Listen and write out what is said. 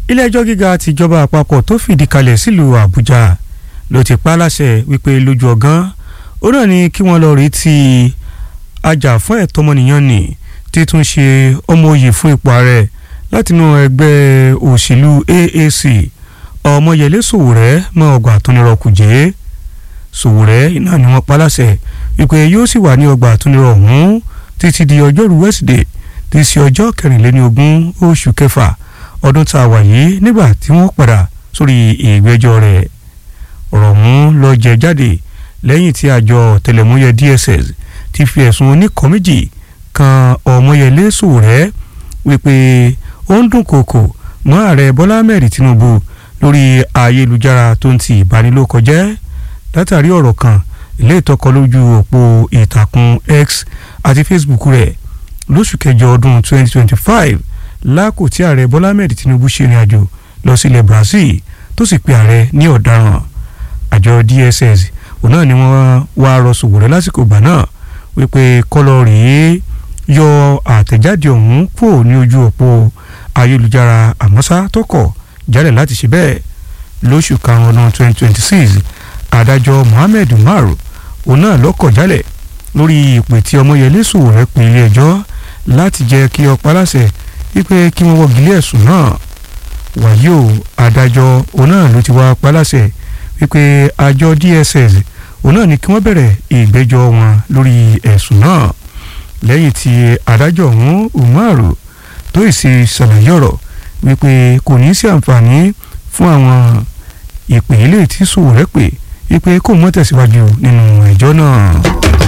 ilé-ẹjọ́ gíga tìjọba àpapọ̀ tó fìdí kalẹ̀ sílùú àbújá ló ti pa á láṣẹ wípé lójú ọ̀gán ó náà ní kí wọ́n lọ rí ti ajàfún ẹ̀tọ́ ọmọnìyàn ní títún ṣe ọmọ oyè fún ipò ààrẹ látinú ẹgbẹ́ òṣèlú AAC ọmọyẹlé sòwòrẹ́ mọ́ ọgbà àtúnirọ̀ kùjẹ́ sòwòrẹ́ iná ni wọ́n pa láṣẹ wípé yóò sì wà ní ọgbà àtúnirọ̀ ọ̀hún títí di ọjọ́rú wẹ́sídẹ̀ẹ́ tí í ṣe ọjọ́ kẹrìnléní ogún oṣù kẹfà ọdún tá a wà yìí nígbà tí wọ́n padà sórí ìgbẹ́jọ́ rẹ̀ ọ̀rọ̀ ọ̀hún ló jẹ jáde lẹ́yìn tí àjọ tẹlẹmúyẹ DSS ti fi ẹ̀sùn oníkan méjì kan ọmọyẹlé sòwòrẹ́ wípé ó ń dúnkòokò mọ́ ààrẹ bọ́lá ahmed tinubu lórí ayélujára tó ń ti ìbanilókọjẹ́ látàrí ọ̀rọ̀ kan ilé ìtọ́kọ lójú òpó ìtàkùn x àti facebook rẹ̀ lóṣù kẹjọ ọdún 2025 lákò tí ààrẹ bọ́lá ahmed tinubu ṣe ìrìn àjò lọ sílẹ̀ brazil tó sì pe ààrẹ ní ọ̀daràn àjọ dss òun náà ni wọ́n wá rọ Sowore lásìkò ìgbà náà wípé kọ́lọ́ rèé yọ àtẹ̀jáde ọ̀hún kúrò ní ojú òpó ayélujára àmọ́sá tó kọ̀ jálẹ̀ láti ṣe bẹ́ẹ̀ lóṣù karùn-ún ọdún 2026 adájọ́ Mohammed Umaru òun náà lọ́kọ̀ jálẹ̀ lórí ìpè tí Ọmọyẹlé Sowore pè ilé ẹjọ́ láti jẹ́ kí ó paláṣẹ wípé kí wọ́n wọ́gilé ẹ̀sùn náà wàyí o adájọ́ òun náà ló ti wá paláṣẹ wípé àjọ DSS òun náà ní kí wọ́n bẹ̀rẹ̀ ìgbẹ́jọ́ wọn lórí ẹ̀sùn náà lẹ́yìn tí adájọ́ ọ̀hún Umaru tó ìsì ṣàlàyé ọ̀rọ̀ wípé kò ní sí àǹfààní fún àwọn ìpè ilé tí Sowore pè wípé kò mọ́ tẹ̀síwájú nínú ẹjọ́ náà.